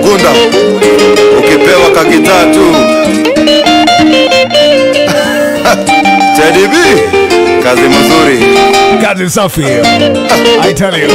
Ukunda ukipewa kakitatu Teddy B, kazi mzuri. Kazi safi. I tell you.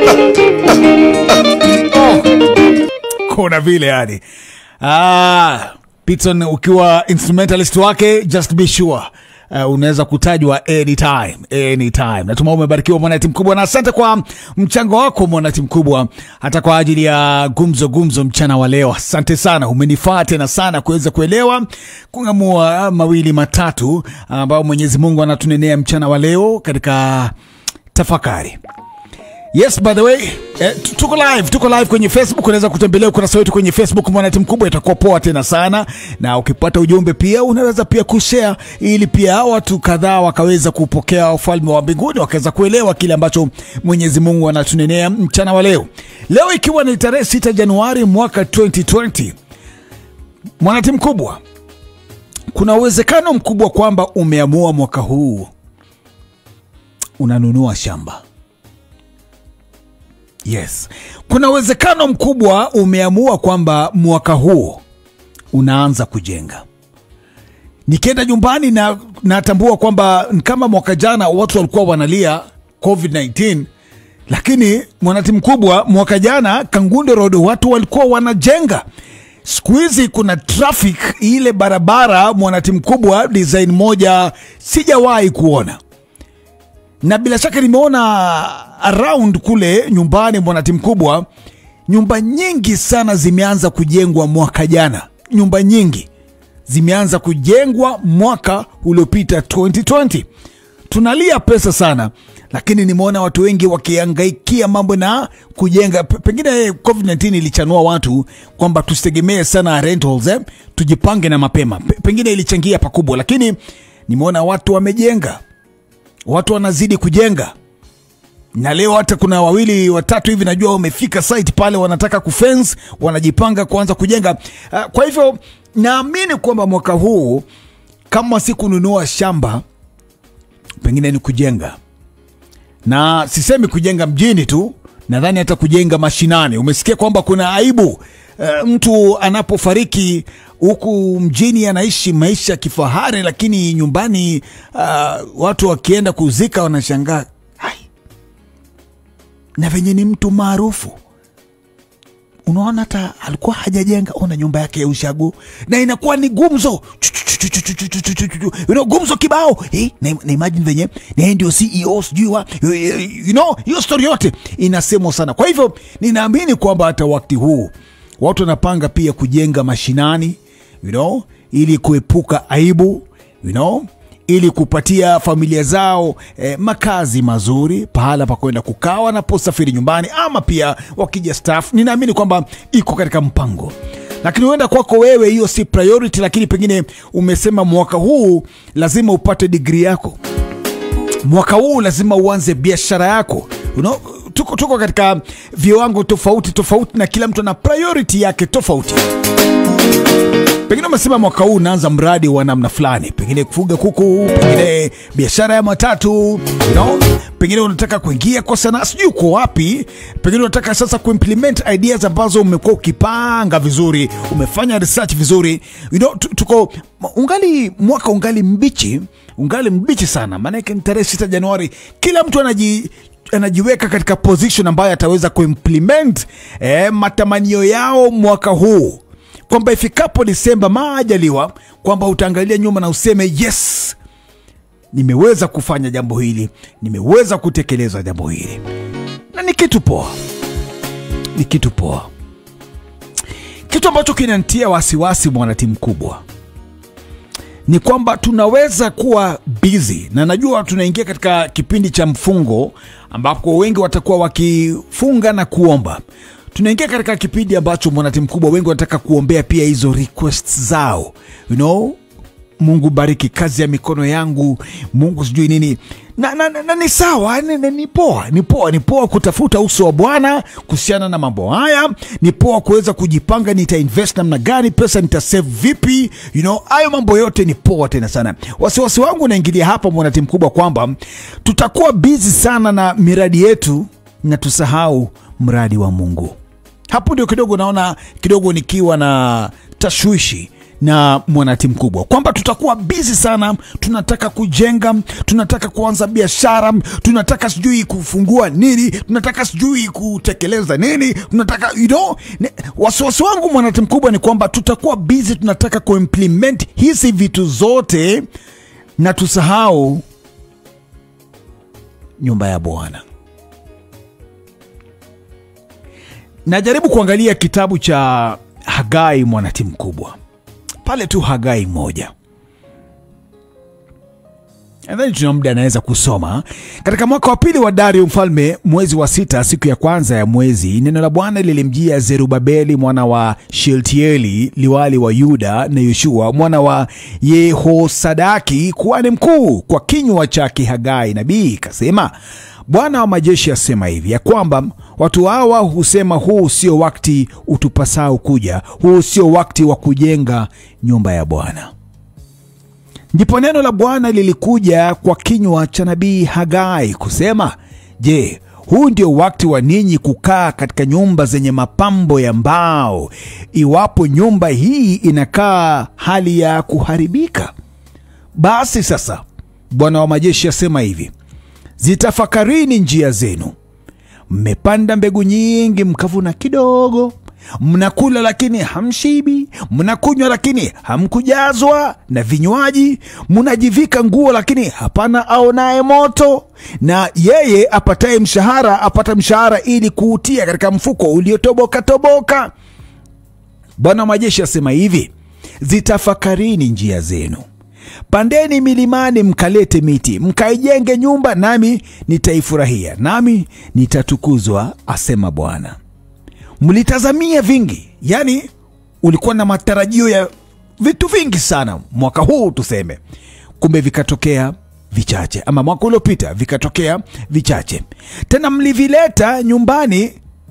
Oh. Kuna vile yani. Ah, Pitson ukiwa instrumentalist wake just be sure Uh, unaweza kutajwa anytime anytime. Natuma umebarikiwa mwanati mkubwa, na asante kwa mchango wako mwanati mkubwa, hata kwa ajili ya gumzo gumzo mchana wa leo. Asante sana, umenifaa tena sana kuweza kuelewa kung'amua mawili matatu ambayo Mwenyezi Mungu anatunenea mchana wa leo katika tafakari. Yes, by the way, eh, tu- tuko live, tuko live kwenye Facebook. Unaweza kutembelea ukurasa wetu kwenye Facebook Mwanati Mkubwa, itakuwa poa tena sana. Na ukipata ujumbe pia unaweza pia kushare, ili pia watu kadhaa wakaweza kupokea ufalme wa mbinguni, wakaweza kuelewa kile ambacho Mwenyezi Mungu anatunenea mchana wa leo. Leo ikiwa ni tarehe 6 Januari mwaka 2020, Mwanati Mkubwa, kuna uwezekano mkubwa kwamba umeamua mwaka huu unanunua shamba. Yes, kuna uwezekano mkubwa umeamua kwamba mwaka huu unaanza kujenga. Nikienda nyumbani na natambua kwamba kama mwaka jana watu walikuwa wanalia COVID-19, lakini mwanati mkubwa, mwaka jana Kangunde Road watu walikuwa wanajenga. Siku hizi kuna traffic ile barabara, mwanati mkubwa, design moja sijawahi kuona na bila shaka nimeona around kule nyumbani mwanati mkubwa, nyumba nyingi sana zimeanza kujengwa mwaka jana. Nyumba nyingi zimeanza kujengwa mwaka uliopita 2020. Tunalia pesa sana, lakini nimeona watu wengi wakiangaikia mambo na kujenga. P- Pengine COVID-19 ilichanua watu kwamba tusitegemee sana rentals, eh? tujipange na mapema. P- Pengine ilichangia pakubwa, lakini nimeona watu wamejenga watu wanazidi kujenga na leo hata kuna wawili watatu hivi najua wamefika site pale wanataka kufence wanajipanga kuanza kujenga uh, kwa hivyo naamini kwamba mwaka huu kama si kununua shamba pengine ni kujenga na sisemi kujenga mjini tu nadhani hata kujenga mashinani umesikia kwamba kuna aibu uh, mtu anapofariki huku mjini anaishi maisha ya kifahari lakini nyumbani uh, watu wakienda kuzika wanashangaa "Hai, na venye ni mtu maarufu unaona hata alikuwa hajajenga ona nyumba yake ya ushago na inakuwa ni gumzo Chu, chu, chu, chu, chu, chu, chu, chu, chu, chu, chu. You know, gumzo kibao eh, na, na imagine venye na yeye ndio ceo sijui wa you know hiyo story yote inasemwa sana kwa hivyo ninaamini kwamba hata wakati huu watu wanapanga pia kujenga mashinani you know, ili kuepuka aibu you know, ili kupatia familia zao eh, makazi mazuri pahala pa kwenda kukaa wanaposafiri nyumbani ama pia wakija staff ninaamini kwamba iko katika mpango lakini huenda kwako wewe hiyo si priority lakini pengine umesema mwaka huu lazima upate digrii yako mwaka huu lazima uanze biashara yako you know, tuko, tuko katika viwango tofauti tofauti na kila mtu ana priority yake tofauti pengine umesema mwaka huu unaanza mradi wa namna fulani pengine kufuga kuku pengine biashara ya matatu you know? pengine unataka kuingia kwa sanaa sijui uko wapi pengine unataka sasa kuimplement ideas ambazo umekuwa ukipanga vizuri umefanya research vizuri you know, tu- tuko ungali mwaka ungali mbichi ungali mbichi sana maanake ni tarehe 6 januari kila mtu anaji anajiweka katika position ambayo ataweza kuimplement eh, matamanio yao mwaka huu kwamba ifikapo disemba maajaliwa kwamba utaangalia nyuma na useme yes nimeweza kufanya jambo hili nimeweza kutekeleza jambo hili na ni kitu poa ni kitu poa kitu ambacho kinantia wasiwasi mwanatimu kubwa ni kwamba tunaweza kuwa busy na najua tunaingia katika kipindi cha mfungo ambapo wengi watakuwa wakifunga na kuomba tunaingia katika kipindi ambacho mwanatimu kubwa wengi wanataka kuombea pia hizo requests zao you know mungu bariki kazi ya mikono yangu mungu sijui nini na, na, na, na ni sawa ni, ni, ni poa ni poa ni poa kutafuta uso wa bwana kuhusiana na mambo haya ni poa kuweza kujipanga nitainvest namna gani pesa nitasave vipi you know hayo mambo yote ni poa tena sana wasiwasi wangu unaingilia hapa mwanatimu kubwa kwamba tutakuwa bizi sana na miradi yetu na tusahau mradi wa mungu hapo ndio kidogo naona kidogo nikiwa na tashwishi na mwanatimu mkubwa kwamba tutakuwa bizi sana tunataka kujenga tunataka kuanza biashara tunataka sijui kufungua nini tunataka sijui kutekeleza nini tunataka you know, ne- wasiwasi wangu mwanatimu mkubwa ni kwamba tutakuwa bizi tunataka kuimplement hizi vitu zote na tusahau nyumba ya bwana najaribu kuangalia kitabu cha hagai mwanatimu mkubwa pale tu hagai moja nadhani tuna muda anaweza kusoma katika mwaka wa pili wa dario mfalme mwezi wa sita siku ya kwanza ya mwezi neno la bwana lilimjia zerubabeli mwana wa sheltieli liwali wa yuda na yoshua mwana wa yehosadaki kuhani mkuu kwa kinywa chake hagai nabii kasema bwana wa majeshi asema hivi ya kwamba watu hawa husema huu sio wakati utupasao kuja huu sio wakati wa kujenga nyumba ya bwana ndipo neno la bwana lilikuja kwa kinywa cha nabii hagai kusema je huu ndio wakati wa ninyi kukaa katika nyumba zenye mapambo ya mbao iwapo nyumba hii inakaa hali ya kuharibika basi sasa bwana wa majeshi asema hivi zitafakarini njia zenu mmepanda mbegu nyingi mkavuna kidogo mnakula lakini hamshibi mnakunywa lakini hamkujazwa na vinywaji mnajivika nguo lakini hapana aonaye moto na yeye apataye mshahara apata mshahara ili kuutia katika mfuko uliotoboka toboka bwana wa majeshi asema hivi zitafakarini njia zenu pandeni milimani mkalete miti mkaijenge nyumba nami nitaifurahia nami nitatukuzwa asema bwana mlitazamia vingi yani ulikuwa na matarajio ya vitu vingi sana mwaka huu tuseme kumbe vikatokea vichache ama mwaka uliopita vikatokea vichache tena mlivileta nyumbani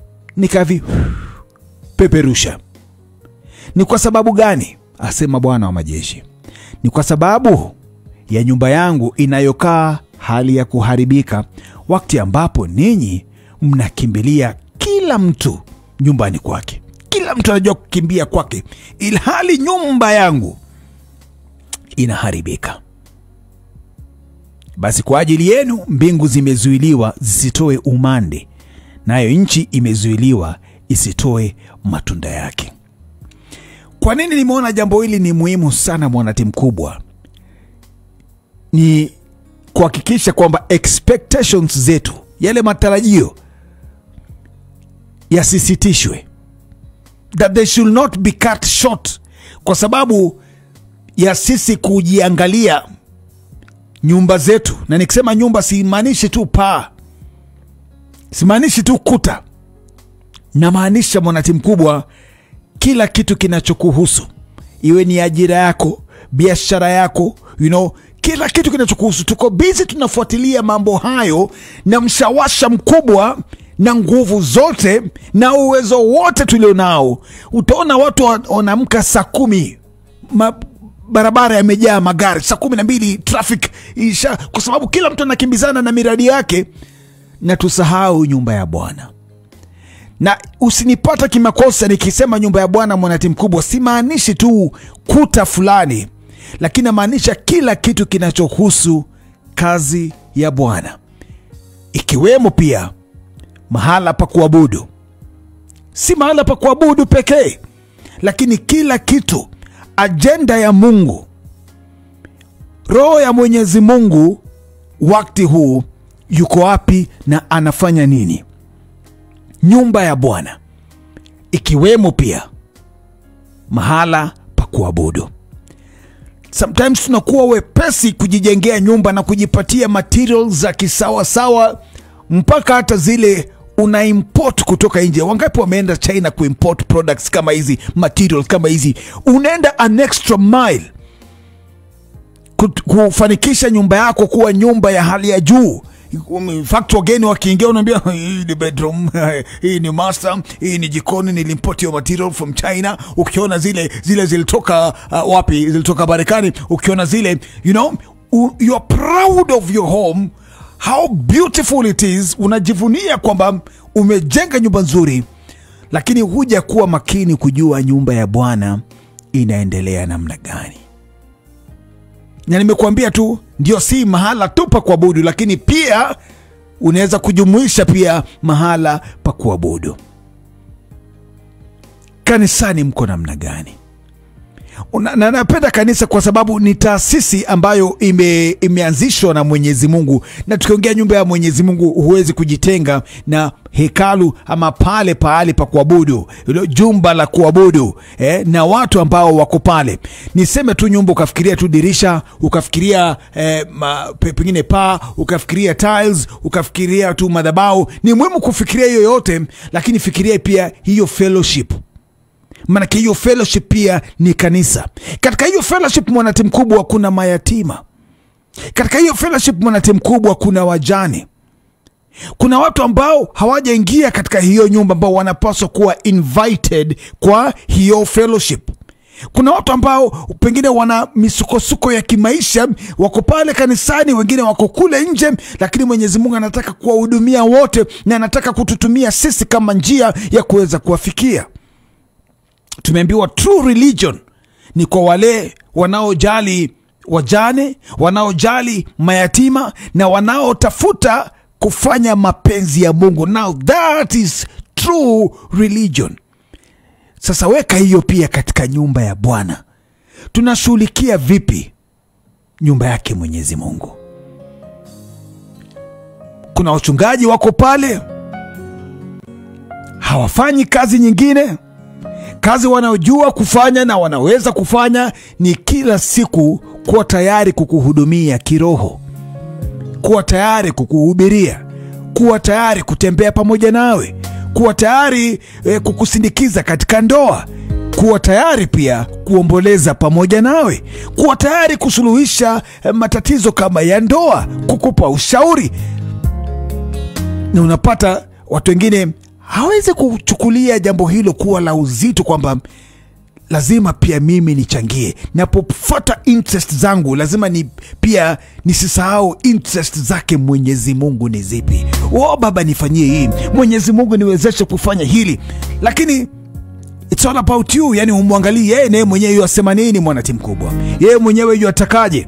nikavipeperusha ni kwa sababu gani asema bwana wa majeshi ni kwa sababu ya nyumba yangu inayokaa hali ya kuharibika wakati ambapo ninyi mnakimbilia kila mtu nyumbani kwake kila mtu anajua kukimbia kwake ilhali nyumba yangu inaharibika basi kwa ajili yenu mbingu zimezuiliwa zisitoe umande nayo nchi imezuiliwa isitoe matunda yake kwa nini nimeona jambo hili ni muhimu sana mwanati mkubwa ni kuhakikisha kwamba expectations zetu yale matarajio yasisitishwe that they should not be cut short kwa sababu ya sisi kujiangalia nyumba zetu na nikisema nyumba simaanishi tu paa simaanishi tu kuta namaanisha mwanati mkubwa kila kitu kinachokuhusu iwe ni ajira yako biashara yako you know, kila kitu kinachokuhusu tuko bizi tunafuatilia mambo hayo na mshawasha mkubwa na nguvu zote na uwezo wote tulionao utaona watu wa- wanaamka saa kumi ma, barabara yamejaa magari saa kumi na mbili traffic isha kwa sababu kila mtu anakimbizana na miradi yake na tusahau nyumba ya bwana na usinipata kimakosa nikisema nyumba ya bwana mwanati mkubwa simaanishi tu kuta fulani lakini namaanisha kila kitu kinachohusu kazi ya bwana ikiwemo pia mahala pa kuabudu si mahala pa kuabudu pekee lakini kila kitu ajenda ya mungu roho ya mwenyezi mungu wakati huu yuko wapi na anafanya nini nyumba ya bwana ikiwemo pia mahala pa kuabudu sometimes tunakuwa wepesi kujijengea nyumba na kujipatia material za kisawasawa mpaka hata zile una import kutoka nje wangapi wameenda china kuimport products kama hizi materials kama hizi unaenda an extra mile kut- kufanikisha nyumba yako kuwa nyumba ya hali ya juu In fact wageni wakiingia unaambia hii ni bedroom hii ni master hii ni jikoni nilimport your material from china ukiona zile zile zilitoka uh, wapi zilitoka marekani ukiona zile you know u- you are proud of your home how beautiful it is unajivunia kwamba umejenga nyumba nzuri lakini huja kuwa makini kujua nyumba ya bwana inaendelea namna gani na nimekuambia tu ndio si mahala tu pa kuabudu lakini pia unaweza kujumuisha pia mahala pa kuabudu kanisani mko namna gani Una- na napenda kanisa kwa sababu ni taasisi ambayo ime, imeanzishwa na mwenyezi mungu na tukiongea nyumba ya mwenyezi mungu huwezi kujitenga na hekalu ama pale pahali pa kuabudu hilo jumba la kuabudu eh, na watu ambao wako pale niseme tu nyumba ukafikiria tu dirisha ukafikiria eh, ma, pe, pengine paa ukafikiria tiles ukafikiria tu madhabau ni muhimu kufikiria hiyo yote lakini fikiria pia hiyo fellowship maanake hiyo fellowship pia ni kanisa katika hiyo fellowship mwanati mkubwa kuna mayatima katika hiyo fellowship mwanati mkubwa kuna wajane kuna watu ambao hawajaingia katika hiyo nyumba ambao wanapaswa kuwa invited kwa hiyo fellowship kuna watu ambao pengine wana misukosuko ya kimaisha wako pale kanisani wengine wako kule nje lakini mwenyezi mungu anataka kuwahudumia wote na anataka kututumia sisi kama njia ya kuweza kuwafikia tumeambiwa true religion ni kwa wale wanaojali wajane wanaojali mayatima na wanaotafuta kufanya mapenzi ya mungu now that is true religion sasa weka hiyo pia katika nyumba ya bwana tunashughulikia vipi nyumba yake mwenyezi mungu kuna wachungaji wako pale hawafanyi kazi nyingine kazi wanaojua kufanya na wanaweza kufanya ni kila siku kuwa tayari kukuhudumia kiroho kuwa tayari kukuhubiria kuwa tayari kutembea pamoja nawe kuwa tayari eh, kukusindikiza katika ndoa kuwa tayari pia kuomboleza pamoja nawe kuwa tayari kusuluhisha eh, matatizo kama ya ndoa kukupa ushauri na unapata watu wengine hawezi kuchukulia jambo hilo kuwa la uzito kwamba lazima pia mimi nichangie napofuata interest zangu lazima ni pia nisisahau interest zake mwenyezi mungu ni zipi o baba nifanyie hii mwenyezi mungu niwezeshe kufanya hili lakini it's all about you yani umwangalii yeye naye mwenyewe yu asema nini mwanatimu kubwa yeye mwenyewe yu atakaje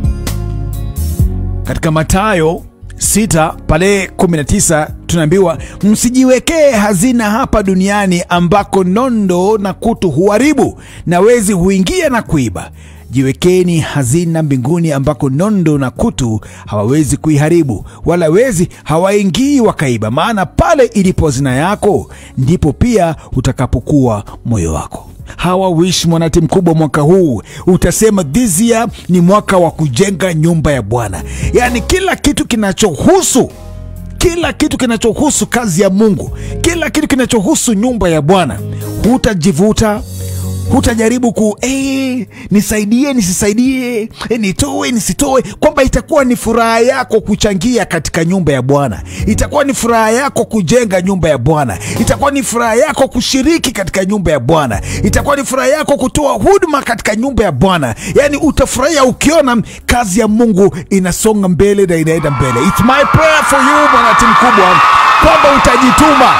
katika matayo 6 pale 19 tunaambiwa msijiwekee hazina hapa duniani ambako nondo na kutu huharibu na wezi huingia na kuiba jiwekeni hazina mbinguni ambako nondo na kutu hawawezi kuiharibu wala wezi hawaingii wakaiba maana pale ilipo hazina yako ndipo pia utakapokuwa moyo wako hawa wish mwanati mkubwa mwaka huu utasema this year ni mwaka wa kujenga nyumba ya bwana yaani kila kitu kinachohusu kila kitu kinachohusu kazi ya mungu kila kitu kinachohusu nyumba ya bwana hutajivuta hutajaribu ku hey, nisaidie nisisaidie eh, nitoe nisitoe kwamba itakuwa ni furaha yako kuchangia katika nyumba ya bwana itakuwa ni furaha yako kujenga nyumba ya bwana itakuwa ni furaha yako kushiriki katika nyumba ya bwana itakuwa ni furaha yako kutoa huduma katika nyumba ya bwana yaani utafurahia ukiona kazi ya mungu inasonga mbele na inaenda mbele It's my prayer for you mwanati mkubwa kwamba utajituma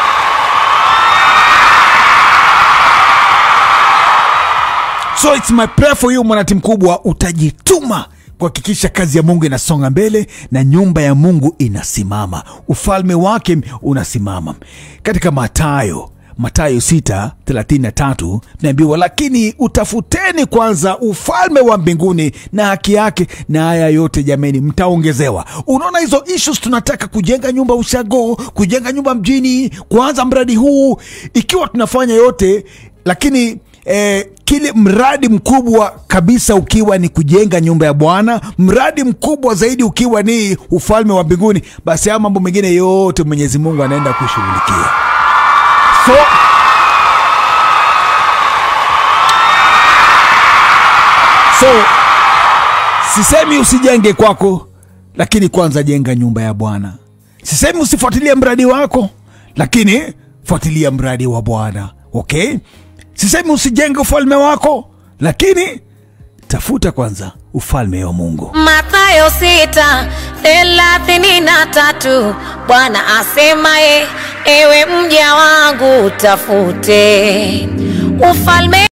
so it's my prayer for you mwanati mkubwa utajituma kuhakikisha kazi ya mungu inasonga mbele na nyumba ya mungu inasimama ufalme wake unasimama katika matayo matayo 633 tunaambiwa lakini utafuteni kwanza ufalme wa mbinguni na haki yake na haya yote jameni mtaongezewa unaona hizo issues tunataka kujenga nyumba ushago kujenga nyumba mjini kuanza mradi huu ikiwa tunafanya yote lakini eh, kile mradi mkubwa kabisa ukiwa ni kujenga nyumba ya bwana mradi mkubwa zaidi ukiwa ni ufalme wa mbinguni basi haya mambo mengine yote mwenyezi mungu anaenda kushughulikia so so sisemi usijenge kwako lakini kwanza jenga nyumba ya bwana sisemi usifuatilie mradi wako lakini fuatilia mradi wa bwana okay sisemi usijenge ufalme wako lakini tafuta kwanza ufalme wa mungu Mathayo sita thelathini na tatu Bwana asemaye ewe mja wangu, tafute ufalme